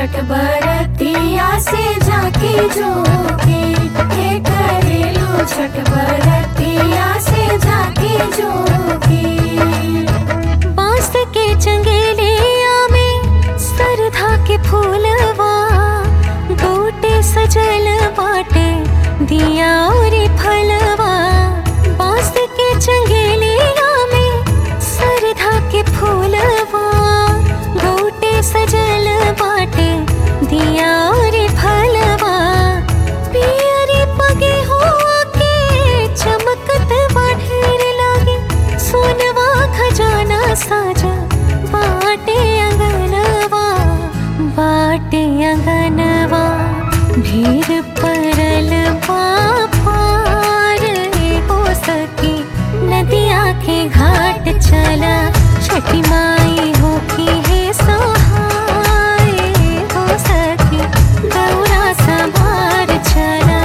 छठ बरतिया से जाके जोगे हे करेलू छठ बरतिया से जाके जोगे बांस के चंगेलिया में सरधा के फूलवा गोटे सजल बाटे दिया और फलवा बांस के चंगेलिया में सरधा के फूलवा गोटे सजल बाटे दिया और फलवा पियरी पगे हुआ के चमकत बाढ़ेर लागे सोनवा खजाना साजा बाटे अंगनवा बाटे अंगनवा भीड़ परल पार हो सके नदिया के घाट चला छठी माई हो की है सहाय हो सके गौरा संभार चला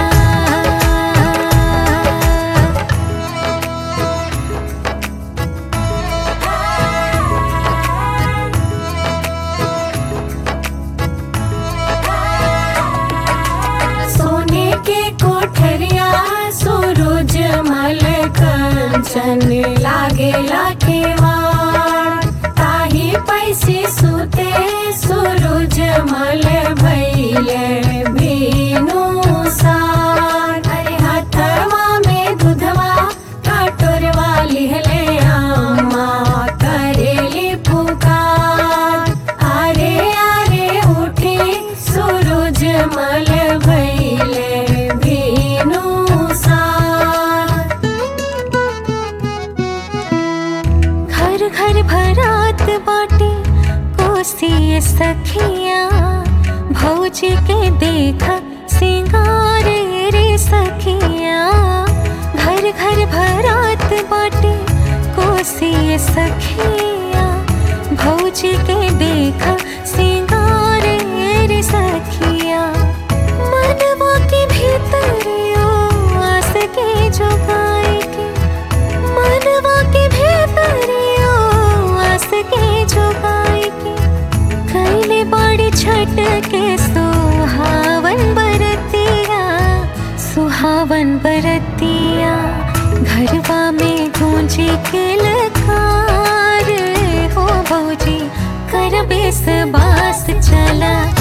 सोने के कोठरिया सूरज मल कंचन लागे लाखेवार ताही पैसे सुते सूरज मल भैले भीनु सार अरे हथवा में दूधवा कटोरवा लिहले अम्मा करेली पुकार अरे अरे उठी सूरज मल भैले भीनु सार घर घर भरात बाटे कोसी सखिया भौजी के देख सिंगार रे सखिया घर घर भरात बाटे कोसी सखिया भौजी के देख सिंगार रे सखिया मनवा के भीतर आस के जोगाए के मनवा के भीतर आस के जोगाए के कैले बाड़ी छठ के सुहावन बरतिया सुहावन बरतिया घरवा में गूंजी के लकार हो भौजी कर बेस बास चला